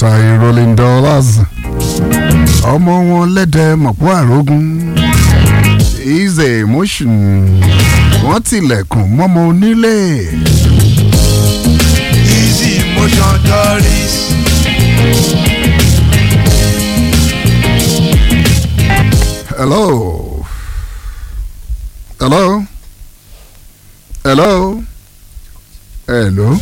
tai rolling dollars ọmọ wọn lẹ́dẹ̀ mọ̀pọ̀ àrógún easy emotion wọ́n tilẹ̀kùn mọ́mọ onílé. easy motion doris. hello hello hello hello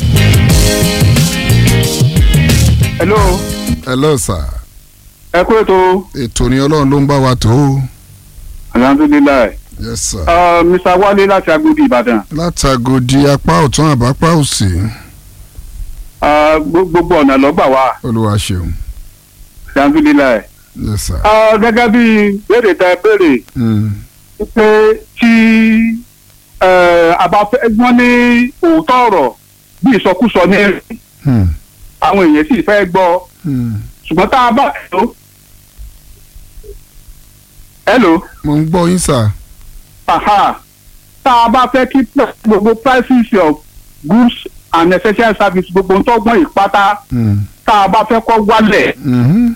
hello hello sir ẹ kú ètò ètò ni ọlọ́run ló ń bá wa tó o. alhamdulilayi yes sir. uh, mr wale láti agodi ìbàdàn látàgòdì apá ọ̀tún àbápá òsì uh, gbo- gbogbo ọ̀nà lọ́gbà wá olúwa ṣeun alhamdulilayi yes sir. uh, gẹ́gẹ́ bí béèrè tẹ béèrè Mm. pé tí uh, a bá fẹ́ wọ́n ní òótọ́ ọ̀rọ̀ bí ìsọkúsọ ní ẹ̀rí Hmm. àwọn èèyàn sì fẹ́ gbọ́ Hmm. ṣùgbọ́n tá a bá hello hello mo ń gbọ́ yín sir. aha tá a bá fẹ́ kí pr- gbogbo prices of goods and essential service gbogbo ń tọ́gbọ́n ìpátá Hmm. tá a bá fẹ́ kọ́ wálẹ̀ Mhm.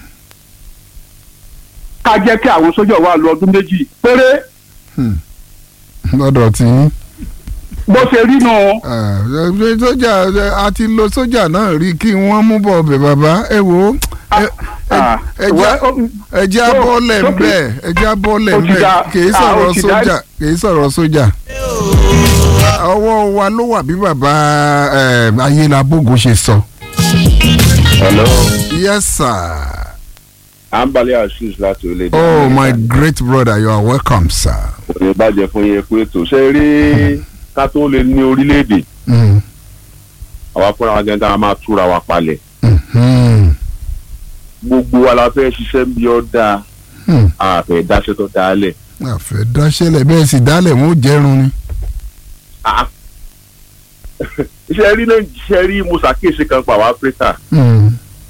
ká jẹ́ kí àwọn sójà wà lọ ọdún méjì péré Hmm. lọ́dọ̀ tí yín. bó ṣe rí nù Ah, ẹ- sójà ẹ- a ti lo sójà náà rí kí wọ́n mú bọ̀ ọbẹ̀ bàbá ẹ wo ẹ- ẹ- ẹ já- ẹ já ó- bọ́ọ̀lẹ̀ ó- ńbẹ̀ ẹ já bọ́ọ̀lẹ̀ ó ti ńbẹ̀ dá- kìí ah, sọ̀rọ̀ ó ti dá- sójà kìí sọ̀rọ̀ sójà. ọwọ́ wa ló wà bí bàbá eh, ayélabógun ṣe sọ. hello yes sir. ambali assis láti orílẹ̀-èdè oh my Amẹ́ríkà. great brother you are welcome sir. kò ní bàjẹ́ fún yẹn pé tó ṣe rí ká tó lè ní orílẹ̀-èdè Mm. àwa fúnra wa gẹ́gẹ́ a máa túra wa palẹ̀ Mhm. gbogbo wa la fẹ́ ṣiṣẹ́ bí ó dáa Hmm. àfẹ́ dáṣẹ́ tó dáa lẹ̀ àfẹ́ dáṣẹ́lẹ̀ bẹ́ẹ̀ sì dálẹ̀ wọn ò jẹ́rùn ni. Ah. iṣẹ́ rí náà iṣẹ́ rí mo ṣàkíyèsí kan pa àwọn áfíríkà Mm.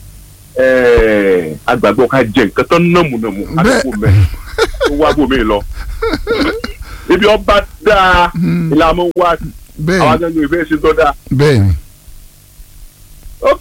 agbàgbọ́ ká jẹ nǹkan tó nàmùnàmù Bẹ́ẹ̀. àdúgbò mẹ́ tó wá bòmí lọ ibi ọba dáa Hmm. ìlànà wa àwọn bẹ́ẹ̀ akẹ́kọ̀ọ́ ìfẹ́ ṣe tó dáa bẹ́ẹ̀ ni. ok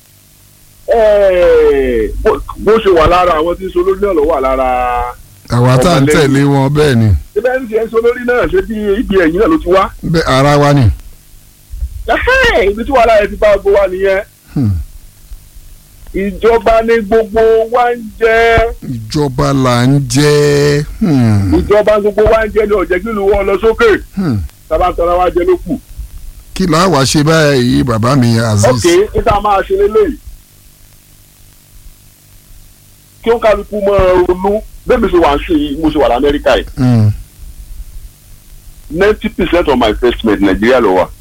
eh, bó bó ṣe wà lára àwọn tí ń so lórí náà ló wà lára àwa tá à ń Ọmọlẹ́yìn. tẹ̀lé wọn bẹ́ẹ̀ ni ibẹ̀ ń ṣe so lórí náà ṣe bí ibi ẹ̀yìn náà ló ti wá bẹ́ẹ̀ ara wa ni. Ẹhẹ́, ibi tí wàhálà yẹn ti bá gbogbo wa nìyẹn Hmm. ìjọba ní gbogbo wa ń jẹ ìjọba là ń jẹ́. Hmm. ìjọba gbogbo wa ń jẹ ní ọ̀jẹ̀ kí ìlú wọn lọ sókè Hmm. sábà tọ́ra wa jẹ ló kù kí là wá ṣe báyìí bàbá mi aziz. ok níta máa ṣe lélẹ́yìí kí ó kálukú mọ ronú bẹ́ẹ̀ mi ṣe wà ń ṣe yìí mo ṣe wà lamẹ́ríkà yìí Hmm. ninety percent of my investment nàìjíríà ló wà.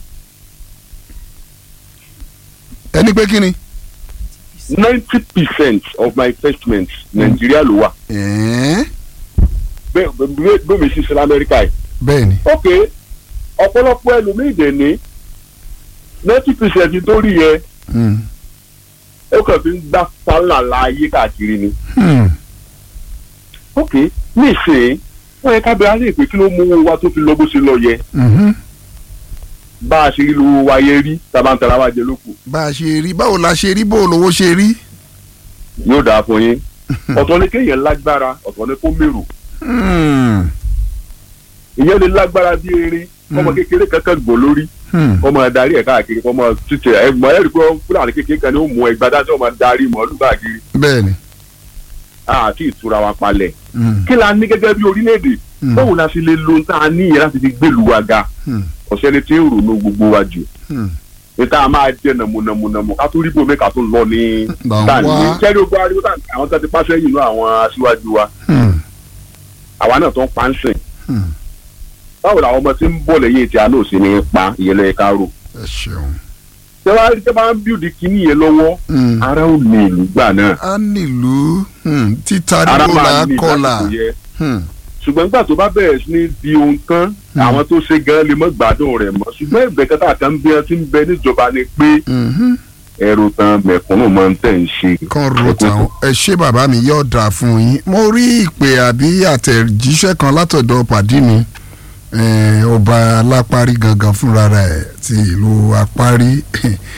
ẹni pé kí ni. ninety percent of my investment nàìjíríà ló wà ẹ̀ẹ́n. bẹ́ẹ̀ bẹ́ẹ̀ bẹ́ẹ̀ mi sì sí lamẹ́ríkà yìí. bẹ́ẹ̀ ni. ok ọ̀pọ̀lọpọ̀ ẹlòmíì dẹ̀ ní ninety percent tó rí yẹn Hmm. ó kàn fi ń gbá fàlàlà ayé káàkiri ni. Hmm. ok ní ìsìn wọ́n yẹ ká bẹ̀rẹ̀ àlẹ́ ìpè kí ló mú owó wa tó fi lọ bó ṣe lọ yẹ Mhm. bá a ṣe rí lówó wa yẹ rí tábà ń tara wa jẹ lókù bá a ṣe rí báwo la ṣe rí bó lówó ṣe rí. yóò dáa fún yín ọ̀tọ̀ ni kéèyàn lágbára ọ̀tọ̀ ni kó mèrò Hmm. ìyẹn lè lágbára bí erin ọmọ kékeré kankan gbò lórí Hmm. ọmọ adarí ẹ̀ káàkiri ọmọ títẹ ẹgbọn ẹ̀rí pé fúlàní kékeré kan ni ó mú ẹgbàá dájọ́ ọmọ darí mọ́lú káàkiri bẹ́ẹ̀ ni. àti ìtura wa palẹ̀ Hmm. kí la ní gẹ́gẹ́ bí orílẹ̀-èdè Hmm. báwo la ṣe lè lo ohun tá a ní yẹn láti fi gbèlú wa ga Hmm. ọ̀sẹ̀ ni tí ń ronú gbogbo wa jù Hmm. níta máa jẹ nàmúnàmúnàmú ká tó rí bòmí ká tó lọ ní Là ń tàní wá. kẹ́rì ogun ariwo tàní àwọn tó ti pàṣẹ yìí nú àwọn aṣíwájú wa Hmm. àwa náà tó ń pa ń sìn Hmm. báwo làwọn ọmọ tí ń bọ̀ lẹ́yìn tí a náà sì ní í pa ìyẹn lẹ́yìn ká rò ẹ ṣeun. tẹ́ bá tẹ́ bá ń bíòdì kínní yẹn lọ́wọ́ Hmm. ara ò ní ìlú gbà náà a nílùú hmm, títa ara níbo là máa á ní kọlà. lásìkò yẹ Hmm. ṣùgbọ́n nígbà tó bá bẹ̀rẹ̀ sí ní di ohun tán àwọn tó ṣe gan lè mọ́ gbádùn rẹ̀ mọ́ ṣùgbọ́n ìbẹ̀ kẹta kan bí wọ́n ti ń bẹ níjọba ni pé Mhm. ẹrù tán mẹ̀kúnnù máa ń tẹ̀ ń ṣe. kan ro tàwọn ẹ ṣé bàbá mi yóò dáa fún yín mo rí ìpè àbí àtẹ̀jíṣẹ́ kan látọ̀dọ̀ pàdé mi eh, ọba alápárí gangan fúnra rẹ̀ ti ìlú apárí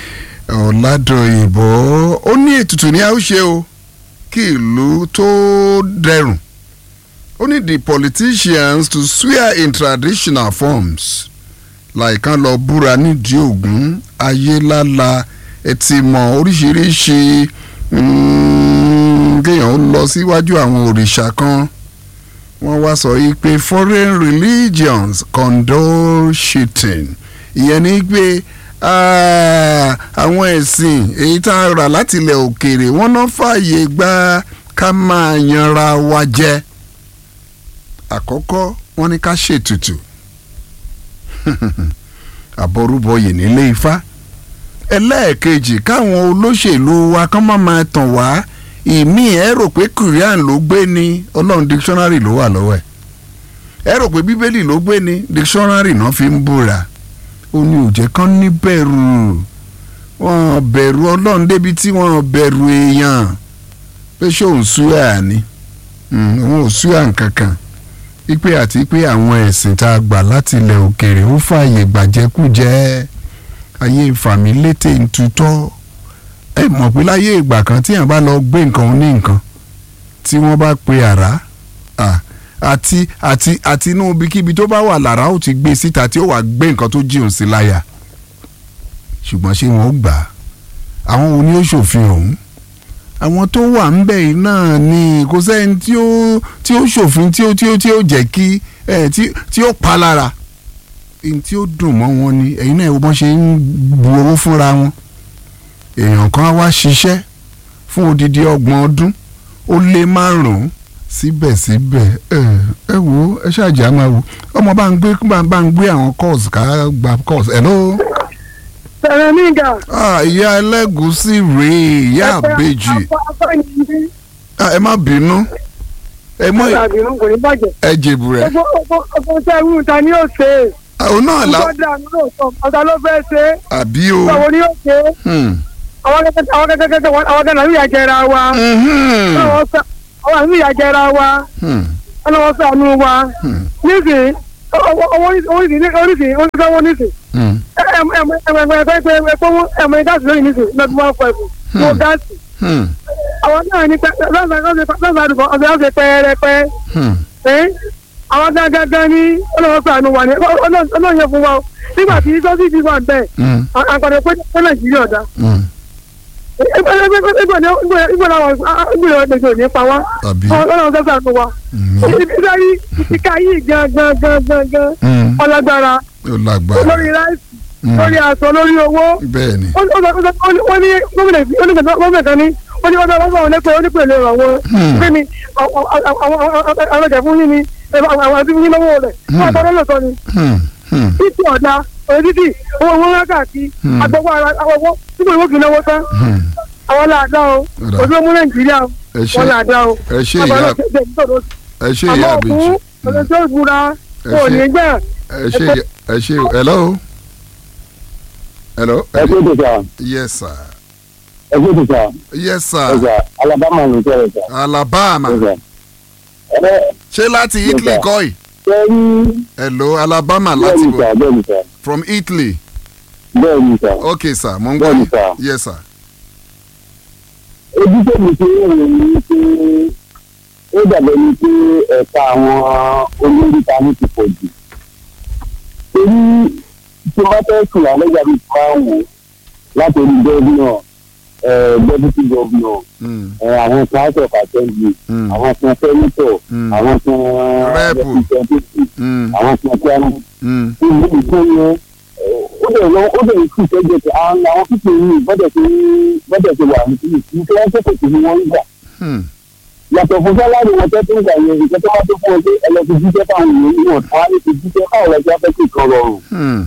ọ̀làdọ̀yìnbó ó ní ètùtù ní a ó ṣe o kí ìlú tó dẹrùn ó ní the politicians to swear in traditional forms láìkan lọ búra nídìí ògún ayélála ẹtì mọ oríṣiríṣi mm, kéèyàn ó lọ síwájú àwọn òrìṣà kan wọ́n wá sọ yìí pé foreign religions condole cheating ìyẹn ni pé ah, àwọn ẹ̀sìn èyí tá a rà láti ilẹ̀ òkèèrè wọ́n náà fààyè gba ká máa yanra wa jẹ àkọ́kọ́ wọ́n ní ká ṣètùtù àbọrúbọyè nílé ifá ẹlẹ́ẹ̀kejì káwọn olóṣèlú wa kán má máa tàn wá ìmí ẹ rò pé korean ló gbé ní ọlọ́run dictionary ló wà lọ́wọ́ ẹ̀ ẹ rò pé bíbélì ló gbé ní dictionary náà fi ń búra ó ní òjẹ́ kán ní bẹ̀rù wọn bẹ̀rù ọlọ́run débi tí wọ́n bẹ̀rù èèyàn pé ṣé òun súyà ni Mm, òun ò súyà nkankan ipe àti pé àwọn ẹ̀sìn tá a gbà láti ilẹ̀ òkèèrè ó fààyè gbàjẹkújẹ ayé ìfàmìlétè ń tutọ́ ẹ mọ̀ pé láyé ìgbà kan tí yàn bá lọ gbé nǹkan ní nǹkan tí wọ́n bá pe àrá à, àti àti àti inú ibikíbi tó bá wà lára ó ti gbé síta tí ó wà gbé nǹkan tó jíun sí láyà ṣùgbọ́n ṣé wọ́n ó gbà á àwọn wo ni ó ṣòfin ọ̀hún àwọn tó wà ń bẹ̀ yìí náà ni kò sẹ́ni tí ó tí ó ṣòfin tí ó tí ó tí ó jẹ́ kí ẹ̀ tí tí ó pa lára ẹni tí ó dùn mọ́ wọn ni ẹ̀yin náà wọ́n ṣe ń bu owó fúnra wọn èèyàn kan á wá ṣiṣẹ́ fún odidi ọgbọ̀n ọdún ó lé márùn-ún síbẹ̀síbẹ̀ ẹ ẹ wo ẹ ṣáàjì á máa wò ọmọ bá ń gbé bá bá ń gbé àwọn course ká gba course hello. sẹ̀rẹ̀ nígà. ah ìyá ẹlẹ́gùúsí rèé ìyá àbèjì Ah, ẹ má bínú ẹ mọ àbínú kò ní bàjẹ́. ẹ jèbù rẹ ọgbọ́n tẹ́ ẹ̀rù ta ni yóò ṣe é. àwọn náà la ọjọ́ dànù lóòótọ́ ọ̀tá ló fẹ́ ṣe é. àbí o báwo ni yóò ṣe é. Hmm. àwọn kẹ́kẹ́ àwọn kẹ́kẹ́ àwọn kẹ́kẹ́ náà ń yà jẹra wa. Mhm. àwọn àmì ìyà jẹra wa. Hmm. ọlọ́wọ́ sànú wa. Hmm. nísìnyí owó oríṣìí oríṣìí oníṣẹ́wọ́ nísìnyí. Hmm. ẹ̀mọ̀ gáàsì lónìí nísìnyí lọ́dún one five. mo gáàsì. Hmm. àwọn náà ní lọ́sàn-án ọ̀sẹ̀ ọ̀sẹ̀ pẹ́ẹ́rẹ́pẹ́. Hmm. ẹ́ àwọn gangan ní ọlọ́wọ́ sànú wa ní ọlọ́run yẹn fún wa o nígbà tí sọ́sì ti wà bẹ́ẹ̀ Hmm. àgbàdo pé pé nàìjíríà ọ̀dà Hmm. ìgbà náà ìgbà ọ̀dẹ̀sẹ̀ ò ní pa wá àbí ọlọ́run sọ́sì àánú wa Hmm. ìbísẹ́rí ìka yìí gangan gangan gan Hmm. ọlágbára ó lágbára lórí ráìsì Hmm. lórí aṣọ lórí owó bẹ́ẹ̀ ni wọ́n ní gómìnà gómìnà kan ní wọ́n ní ọjọ́ ọlọ́gbọ̀n onípe onípe lè ràn wọ́n Hmm. pé ni àwọn ọjà fún yín ni àwọn àti fún yín lọ́wọ́ rẹ̀ wọ́n tọ́lọ́ lọ́sọ ni Hmm. Hmm. títí ọ̀dà òye títì owó wọn rákàtí Hmm. àgbọ̀wọ́ ara àwọ̀wọ́ nígbà ìwé kì í náwó tán Hmm. àwọn làdá o Ọ̀dà. ojú ọmọ nàìjíríà o ẹ ṣe wọn làdá o ẹ ṣe ìyá ẹ ṣe ìyá àmọ́ àbèjì òkú ọ̀dọ̀ tó gbúra Ẹ kò ṣe. ní gbà ẹ ṣe ìyá- ẹ ṣe hello hello ẹ kó tó sà yes sir ẹ kó tó sà yes ẹ sir sà alabama ló tẹ̀lé sà alabama ẹ sà ẹ ṣé láti italy sir. kọ́ yìí ṣe rí hello alabama bẹ́ẹ̀ láti ni bọ̀ sà bẹ́ẹ̀ ni sà from italy bẹ́ẹ̀ ni sà okay sir mo ń gbọ́ bẹ́ẹ̀ ni yín sà yes sir ojú tó mi ṣe ń rò ní pé ó dàbẹ̀ ni pé ẹ̀ka àwọn olórí ta ní ti pọ̀ jù torí tí wọ́n fẹ́ sùn àlẹ́jà mi ti máa ń wò láti orí gọ́ọ̀nà deputy governor Hmm. ẹ̀, àwọn kan house of assembly Hmm. àwọn kan senator Hmm. àwọn kan Rep. representative Hmm. àwọn kan chairman Hmm. ìlú ìfún yẹn ó dẹ̀ lọ ó dẹ̀ kú sẹ́jẹ̀ pé àwọn àwọn pípé yìí bọ́dẹ̀ tó bọ́dẹ̀ tó wà ní kíni kí wọ́n tó kòtò ní wọ́n ń gbà. Hmm. yàtọ̀ fún sálárì wọn tẹ́ tó ń gbà yẹn ìjọ tó wá tó fún ọ pé ẹ lọ fi jíjẹ́ fáwọn èèyàn ní wọn tó wá ní fi jíjẹ́ fáwọn ọ̀rẹ́ tí wọ́n fẹ́ kí nǹkan rọrùn. Hmm.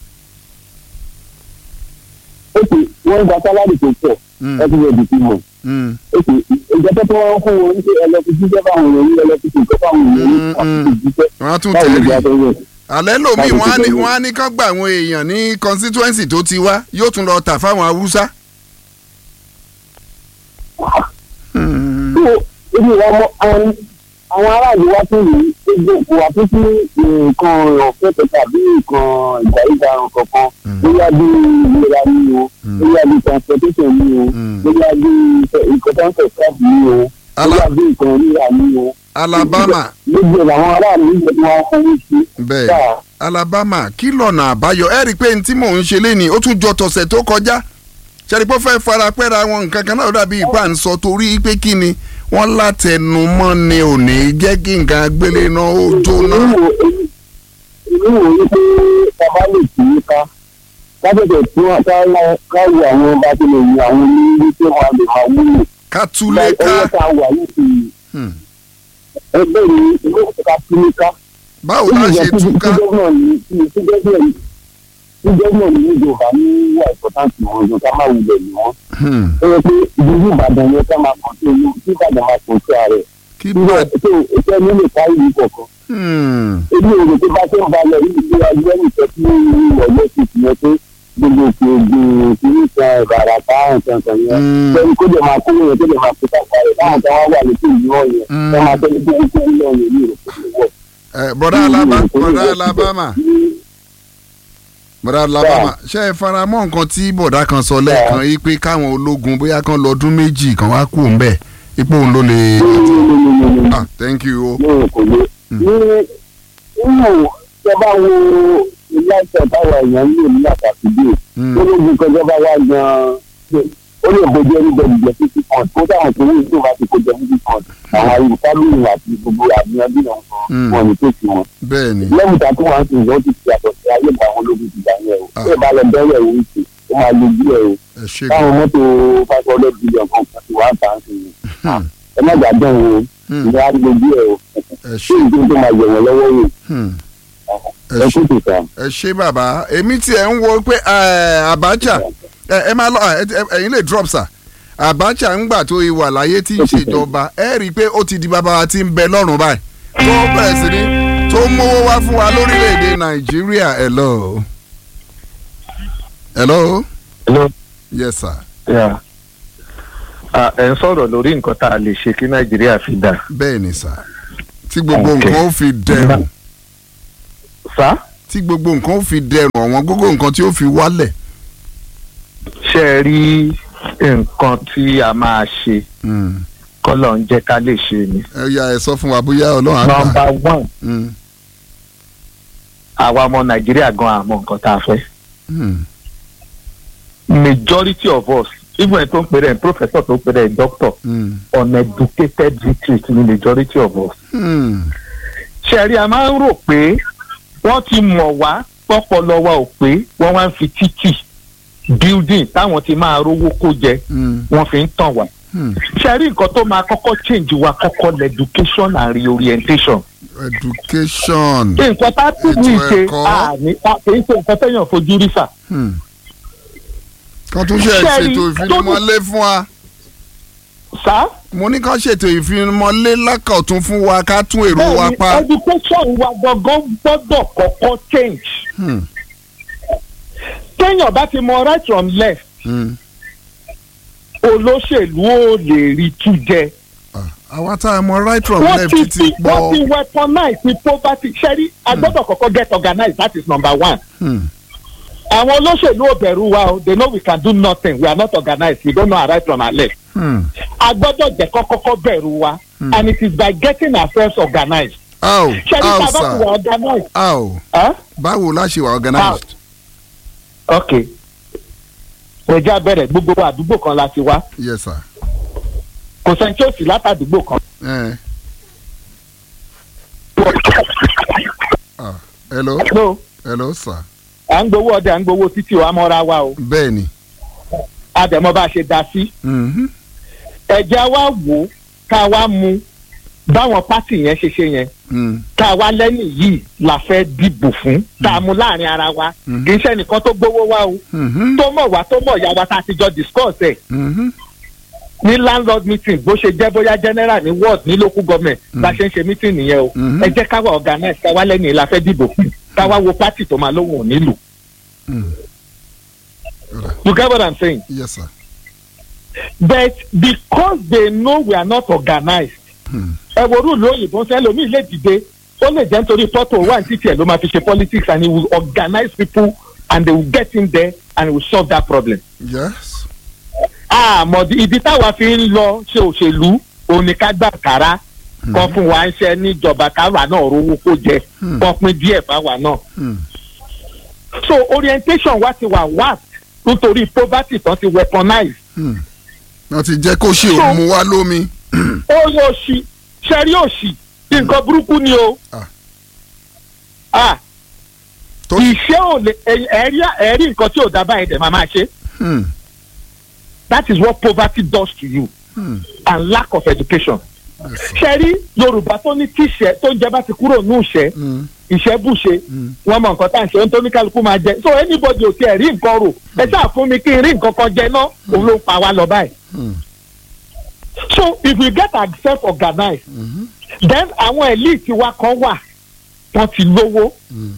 ó sì wọ́n ń gba sálárì tó pọ̀ Hmm. ẹ ti rẹ̀ dìtì mọ̀. Hmm. ó sì ìjọ tó tó wá fún wọn pé ẹ lọ fi jíjẹ́ fáwọn èèyàn ní ẹ lọ fi nǹkan fáwọn èèyàn ní Mm, wọ́n mm. fi jíjẹ́ wọ́n á tún báwo ló tẹ̀lé gbà tó yẹ. alẹ́ lomi Báwo wọ́n á ti ní tẹ̀lé? wọ́n á ní kán gba àwọn èèyàn ní constituency tó ti wá yóò tún lọ tà fáwọn haúsá. Hmm. tó ebi wa mọ àwọn àwọn aráàlú wá tún rí gbogbo òkú wa tún sí nǹkan ọ̀fẹ́ kẹta àbí nǹkan ìgbà ìgbà kankan bóyá bí ìlera ní o bóyá bí transportation ní o Mm. bóyá bí nǹkan tó ń tẹ̀ sáàbù ní o Ala- bóyá bí nǹkan rírà ní o. alabama gbogbo ẹ̀ làwọn aráàlú ń gbẹ̀dọ̀ wọn fún sí. bẹ́ẹ̀ sáà alabama kí lọ́nà àbáyọ ẹ rí i pé ní tí mò ń ṣe léni ó tún jọ tọ̀sẹ̀ tó kọjá ṣẹ́ni pé ó fẹ́ fara pẹ́ra wọn nǹkan kan náà ó dàbí ipá ń sọ torí pé kí ni wọ́n látẹnumọ́ ni ò ní jẹ́ kí nǹkan agbélé náà ó jóná. èmi wò èmi wò ó pé bàbá lè tì í ká lábẹ́bẹ̀ tí wọ́n ká ká wo àwọn bá ti lè wo àwọn onílé tí wọ́n á lè máa wúlò. ká túlé ká ọwọ́ tá a wà yìí ti Hmm. ẹgbẹ́ mi ìlú ìta túlé ká. báwo la ṣe túká tí gómìnà ní tí gómìnà ní tí gómìnà ní ìjọba ní wà ìpọ́táǹtì wọn ju ká má wulẹ̀ ní wọn. Hmm. ó yẹ pé ìdílé ìbàdàn yẹn ká máa kàn sí inú tí ìbàdàn máa kàn sí ààrẹ. kí nígbà bá tó ìfẹ́ mi lè kárí ìlú kọ̀ọ̀kan. Hmm. èmi ò rò pé bá tó ń balẹ̀ yìí ti wá gbé nìkan tí ìwọ̀lẹ́ ti fi yẹn pé gbogbo òkè ògùn kìíní kan ìbàrà bá nǹkan kan yẹn. Mm. lẹ́yìn kó lè máa kó yẹn kó lè máa kó sáfà rẹ̀ láwọn kan wá wà lókè ìlú ọ̀yẹ́ Mm. wọ́n máa tẹ́lẹ̀ tó ń kó ìlú ọ̀yẹ́ ní ìrọ̀pọ̀ Eh, bọ̀dá alaba bọ̀dá alabama bọ̀dá alabama ṣe é fara mọ́ nǹkan tí bọ̀dá kan sọ lẹ́ẹ̀kan yìí pé káwọn ológun bóyá kan lọ́dún méjì kan wá kú òun bẹ́ẹ̀ ipò òun ló lè. ah thank you o. ní kò lé. ní nínú tẹ bá wo ilé ẹsẹ̀ táwọn èèyàn ń lò ní àtàkùdé Hmm. ológun kan jọba wá gan-an ó lè bójú ẹni gbẹdú jẹ fífi kan kó dáhùn tó wí tó bá ti kó jẹ fífi kan àwọn ayé fámìlì àti gbogbo àbíyàn bí wọn Hmm. wọn ní tó sí wọn. bẹ́ẹ̀ ni lẹ́yìn ìgbà tó wà ń sìn ìyẹn ó ti fi àtọ̀ sí ayé ìgbà àwọn ológun ti gbà yẹn o. Ah. bí ẹ bá lọ bẹ́rẹ̀ òun ṣe ó máa lo bí ẹ o. ẹ ṣe táwọn mọ́tò five hundred billion kan kan ti wá ń tà ń sìn yẹn. Hmm. ẹ má gbàgbọ́ o Hmm. ìyẹn á lo bí ẹ o. ẹ ṣé ṣe ìdí tó máa yẹ̀ wọ́n lọ́wọ́ yìí Hmm. ẹ ẹ ṣe kú tètè. ẹ ṣe bàbá èmi tiẹ̀ ń wo pé eh, Abacha ẹ ẹ máa lọ ẹ- ẹ- ẹ̀yin lè drop sa Abacha ń gbà tó ìwà láyé tí ń ṣèjọba ẹ rí i pé ó ti di bàbá wa tí ń bẹ lọ́rùn báyìí tó bẹ̀rẹ̀ sí ni tó mówó wá fún wa lórílẹ̀‐èdè Nàìjíríà hello hello Hello. yes sir Yeah. Ah, ẹ ń sọ̀rọ̀ lórí nǹkan tá a lè ṣe kí nàìjíríà fi dà. bẹ́ẹ̀ ni sir tí gbogbo Okay. nǹkan ó fi dẹrùn sá tí gbogbo nǹkan ó fi dẹrùn ọ̀wọ́n gbogbo nǹkan tí ó fi wálẹ̀ ṣe é rí nǹkan tí a máa ṣe Hmm. kọ́lọ̀ ń jẹ́ ká lè ṣe ni. ẹ yà ẹ sọ fún wa bóyá Ọlọ́run á gbà nọmba one Hmm. àwa ọmọ nàìjíríà gan àmọ́ nǹkan tá a fẹ́. Hmm. majority of us even ẹ̀ tó ń pèrè ẹ̀ professor tó ń pèrè ẹ̀ doctor Hmm. uneducated retreat ni majority of us. Hmm. ṣẹ̀rí a máa ń rò pé wọ́n ti mọ̀ wá pọ́pọ́lọ́ wa ò pé wọ́n wá ń fi títì building táwọn ti máa rówó kó jẹ Hmm. wọ́n fi ń tàn wá. Hmm. ṣẹ̀rí nǹkan tó máa kọ́kọ́ change wa kọ́kọ́ lẹ education and reorientation. education. nǹkan tá a tún ní Ètò ṣe ẹ̀kọ́. àní kì í ṣe nǹkan tẹ́yàn fojú rí sà. Hmm. kan tún ṣe Ṣẹ́rí, ṣètò ìfinimọ́lé fún wa sá mo ní kàn ṣètò ìfinimọ́lé lákọ̀tún fún wa ká tún èrò wa bẹ́ẹ̀ni pa. education wa gangan gbọ́dọ̀ kọ́kọ́ change. Hmm. téèyàn bá ti mọ right from left Hmm. olóṣèlú ò lè rí tú jẹ. Ah, àwa tá a mọ right from wọ́n left ti ti fi wọ́n ti pọ̀. weaponize the poverty ṣẹ́rí agbọ́dọ̀ kọ́kọ́ get organized that is number one. Hmm. àwọn olóṣèlú ò bẹ̀rù wa o they know we can do nothing we are not organized we don't know our right from our left. Hmm. agbọ́dọ̀ jẹ́ kọ́kọ́kọ́ bẹ̀rù wa and it is by getting ourselves organized. how ṣẹ́rí how tá a bá ti wà sir organized. how Huh? báwo la ṣe wà organized. ok ẹja bẹ̀rẹ̀ gbogbo àdúgbò kan la ti wá yes sir. kò sẹ́ni tí ó sì látàdúgbò kan. Eh. Ah. hello no hello sir. à ń gbowó ọdẹ à ń gbowó títí wa mọ́ra wa o bẹ́ẹ̀ ni. àdẹ̀mọ́ bá a ṣe dá sí. Mhm. ẹ̀jẹ̀ wa wò ó ká wa mú báwọn pátì yẹn ṣe ṣe yẹn Hmm. ká wa lẹ́yìn yìí la fẹ́ dìbò fún tá a mú láàrin ara wa Mhm. kì í ṣe nìkan tó gbowó wa o Mhm. tó mọ̀ wá tó mọ̀ ìyá wa tá a ti jọ discuss ẹ̀ Mhm. ní landlord meeting bó ṣe jẹ́ bóyá general ní ward ní local government bá ṣe ń ṣe meeting nìyẹn o Mhm. ẹ jẹ́ ká wa organize ká wa lẹ́yìn yìí la fẹ́ dìbò fún ká wa wo pátì tó máa lóhùn ò nílùú Hmm. you get what i'm saying yes sir. but because they know we are not organized Hmm. ẹ wo rúùlù òyìnbó sẹ́lómi lè dìde ó lè jẹ́ nítorí pọ́tò wà ní títì ẹ̀ ló máa fi ṣe politics and he will organize people and they will get in there and he will solve that problem. yes. àmọ́ ibi táwa fi ń lọ ṣe òṣèlú oníkágbà kára kan fún wa ń ṣe níjọba káwa náà rówó kó jẹ Hmm. kan pín díẹ̀ fáwa náà. Hmm. so orientation wa ti wà wá nítorí poverty tán ti weaponize. Hmm. wọ́n ti jẹ́ kó ṣe So- òun wá lómi. ó yóò ṣì ṣẹ́rí òṣì nǹkan burúkú ni o. Ah. ah tó ìṣe ò lè ẹ- ẹ̀rí ẹ̀rí nǹkan tí ò dá báyìí dẹ̀ máa máa ṣe. Hmm. that is what poverty does to you Hmm. and lack of education. Yes, sir. ṣẹ́rí yorùbá tó ní tíṣẹ́ tó ń jẹ bá ti kúrò ní ìṣẹ́ Hmm. ìṣẹ́ bùṣe Hmm. wọ́n mọ nǹkan tá à ń ṣe ohun tó ní kálukú máa jẹ so anybody ò tiẹ̀ rí nǹkan rò ẹ ṣáà fún mi kí n rí nǹkan kan jẹ náà òun ló ń pa wá lọ báyìí. Hmm. so if we get ourselves organized Mhm. then àwọn elite wa kan wà wọ́n ti lówó Hmm.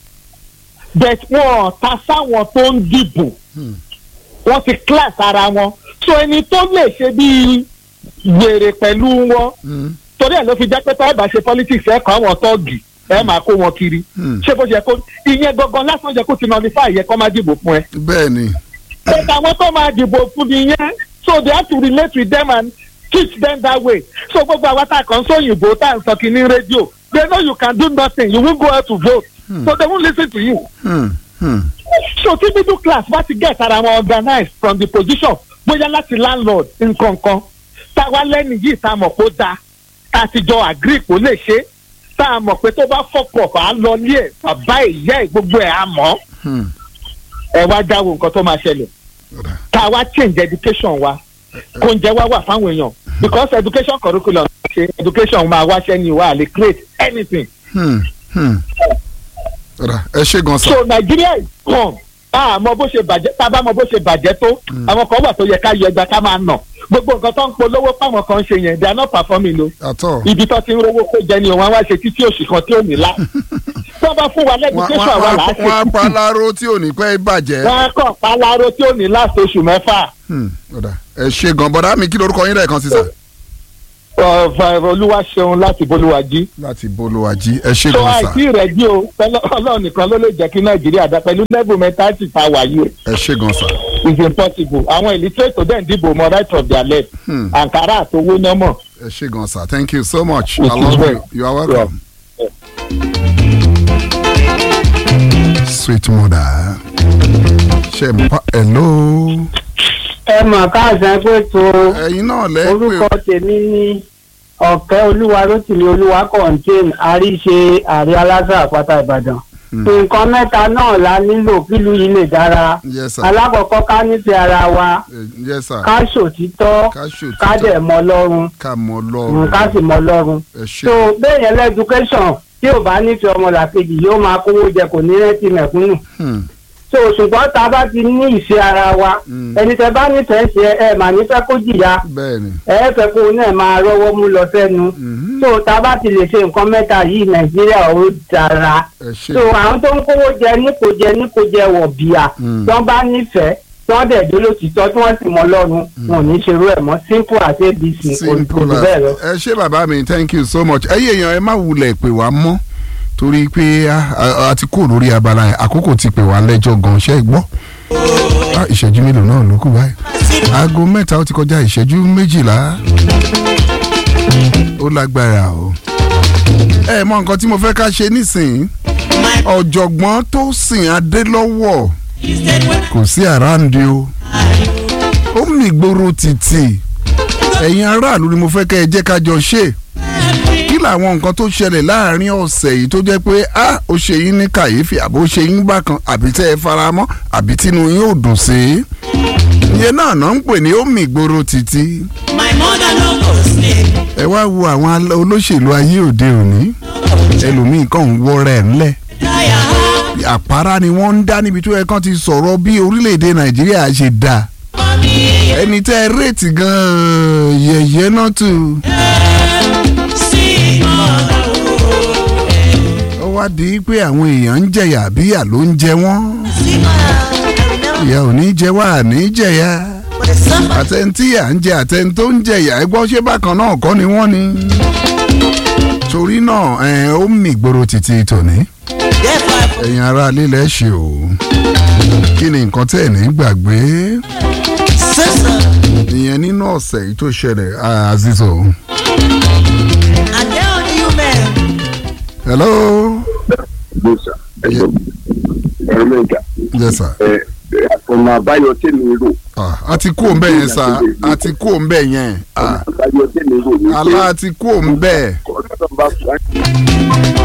but wọn ò ta sáwọn tó ń dìbò Hmm. wọ́n ti class ara wọn so ẹni tó lè ṣe bíi wèrè pẹ̀lú wọn Hmm. torí ẹ̀ ló fi jẹ́ pé tọ́wọ́ bá ṣe politics ẹ̀ kọ́ àwọn tọ́ọ̀gì ẹ̀ máa kó wọn kiri Hmm. ṣé bó ṣe kó ìyẹn gangan lásán jẹ́ kó ti nullify yẹ kó má dìbò fún ẹ. bẹ́ẹ̀ ni. but àwọn tó máa dìbò fún nìyẹn so they have to relate with them and teach them that way so gbogbo àwọn tá a kàn sọ òyìnbó tá à ń sọ kìíní rédíò they know you can do nothing you won't go out to vote Hmm. so they won't listen to you. Hmm. Hmm. so tí middle class bá ti get ara wọn organized from the position bóyá láti landlord nkankan táwa lẹ́nu yìí tá a mọ̀ kó dáa tá a ti jọ agree kó lè ṣe tá a mọ̀ pé tó bá fọ́pọ̀ bá lọ ní ẹ̀ bàbá ìyá ẹ̀ gbogbo ẹ̀ á mọ̀ Hmm. ẹ wá jáwọ́ nǹkan tó máa ṣẹlẹ̀ Ọ̀dà. tá a wá change education wa kó ń jẹ́ wá wà fáwọn èèyàn because education curriculum ṣe education máa wáṣẹ́ ni wà á lè create anything Hmm. Hmm. Ọ̀dà. ẹ ṣe gan sa. so Nigeria is gone a mọ bó ṣe bàjẹ́ tá a bá mọ bó ṣe bàjẹ́ tó àwọn kan wà tó yẹ ká yọ ẹgbà ká máa nà gbogbo nǹkan tó ń polówó fáwọn kan ṣe yẹn they are not performing o àtọ̀. ibi tó ti ń rówó kó jẹ ni òun á wá ṣe títí oṣù kan tí ò ní lá tó bá fún wa wọ́n lẹ́dúkéṣọ̀ àwa là á ṣe wọ́n á pa títí láró tí ò ní pẹ́ bàjẹ́. wọ́n á kàn pálárò tí ò ní láti oṣù mẹ́fà Hmm. Ọ̀dà. ẹ ṣe gan bọ́dá mi kí lorúkọ yín lẹ́ẹ̀kan sí sà. olúwa ṣeun láti bolúwàjí láti bolówájí ẹ ṣe so gan sa. àìsí rẹ̀ jí o pẹ̀lú- ọlọ́run nìkan ló lè jẹ́ kí nàìjíríà dá pẹ̀lú level mentality tá a wà yìí ẹ ṣe gan sa. is impossible àwọn illiterate tó dẹ̀ ń dìbò mọ right of their left Hmm. àǹkárá àtowó náà mọ̀. ẹ ṣe gan sa thank you so much It i is love well. you you are welcome. sweet mother ṣe n pa hello ẹ mọ̀ káàsán pé tó ẹ̀yin náà orúkọ lẹ́ẹ̀pẹ̀ tèmi ní ọ̀kẹ́ olúwa rótìmí olúwa contain àríṣe àrí aláṣà àpáta ìbàdàn nǹkan mẹ́ta náà la nílò kílù yìí lè dára yes sir alákọ̀ọ́kọ́ ká nífẹ̀ẹ́ ara wa Eh, yes sir ká ṣòtítọ́ ká ṣòtítọ́ ká dẹ̀ mọ lọ́run ká mọ mm, lọ́rùn ká sì mọ lọ́run ẹ ṣe so bẹ́ẹ̀ yẹn lẹ́dúkẹ́sọ̀n tí ò bá nífẹ̀ẹ́ ọmọlàkejì yóò máa kówó jẹ kò ní rẹ́tì mẹ̀kúnnù Hmm. so ṣùgbọ́n tá a bá ti ní ìfẹ́ ara wa Mm. ẹni tẹ bá nífẹ̀ẹ́ ṣe ẹ mà nífẹ̀ẹ́ kó jìyà bẹ́ẹ̀ ni ẹ fẹ́ kó náà máa rọ́wọ́ mú lọ sẹ́nu Mhm. so tá a bá ti lè ṣe nǹkan mẹ́ta yìí nàìjíríà ó dára ẹ ṣe so àwọn tó ń kówó jẹ nípò jẹ nípò jẹ wọ̀ bíà Mm. tí wọ́n bá nífẹ̀ẹ́ tí wọ́n dẹ̀ dúró títọ́ tí wọ́n sì mọ lọ́run wọn ò ní ṣerú ẹ̀ mọ́ simple as abc kò kò simple jù bẹ́ẹ̀ lọ. as ẹ ṣe bàbá mi thank you so much ẹ̀yin èèyàn ẹ má wulẹ̀ pè wá mọ́ torí pé a- a a ti kúrò lórí abala yẹn àkókò ti pè wá lẹ́jọ́ gan ṣe é gbọ́ Ah, ìṣẹ́jú mélòó náà ló kù báyìí aago mẹ́ta ó ti kọjá ìṣẹ́jú méjìlá ó lágbára o ẹ mọ nǹkan tí mo fẹ́ ká ṣe nísìnyí ọ̀jọ̀gbọ́n tó sìn adélọ́wọ̀ kò sí àráǹdí o ó mì gbòòrò títì ẹ̀yin aráàlú ni mo fẹ́ kẹ́ ẹ jẹ́ ká jọ ṣe kí làwọn nǹkan tó ṣẹlẹ̀ láàrin ọ̀sẹ̀ yìí tó jẹ́ pé a ó ṣe yín ní kàyéfì àbó ṣe yín bákan àbí tẹ́ ẹ faramọ́ àbí tínú yín ò dùn sí i ìyẹn náà náà ń pè ní ó mì gbòòrò títì My mother no go sleep. ẹ wá wo àwọn al- olóṣèlú ayé òde òní ẹlòmíín kàn ń wọ́rẹ́ ẹ̀ ńlẹ̀ Tire her. àpárá ni wọ́n ń dá níbi tó yẹ kán ti sọ̀rọ̀ bí orílẹ̀-èdè nàìjíríà ṣe dáa Mommy, ẹni tẹ́ ẹ réètì gan-an yẹ̀yẹ́ náà tù. see mother. ó wá di pé àwọn èèyàn ń jẹ̀yà bíyà ló ń jẹ wọ́n. See mother. I remember ìyà ò ní jẹ wá àní jẹ̀yà. for the summer. àtẹ̀ntì à ń jẹ àtẹ̀ntó ń jẹ̀yà ẹ gbọ́ ṣé bákan náà kọ́ ni wọ́n ni. torí náà ẹ, ó mì gbòòrò títí tòní ẹ̀yin ará lílẹ̀ ṣe o kí ni nǹkan tẹ̀ ní gbàgbé ìyẹn nínú ọ̀sẹ̀ yìí tó ṣẹlẹ̀ ah, azizo. hello. gbèsà ẹjọ ẹrọ mẹga yes sir. ẹ ọ̀nà àbáyọ tèmi rò ah, a ti kú òǹbẹ yẹn sá a ti kú òǹbẹ yẹn ọ̀nà ah, àbáyọ tèmi rò ní pé alá ti kú òǹbẹ. ọ̀nà tó bá fún wa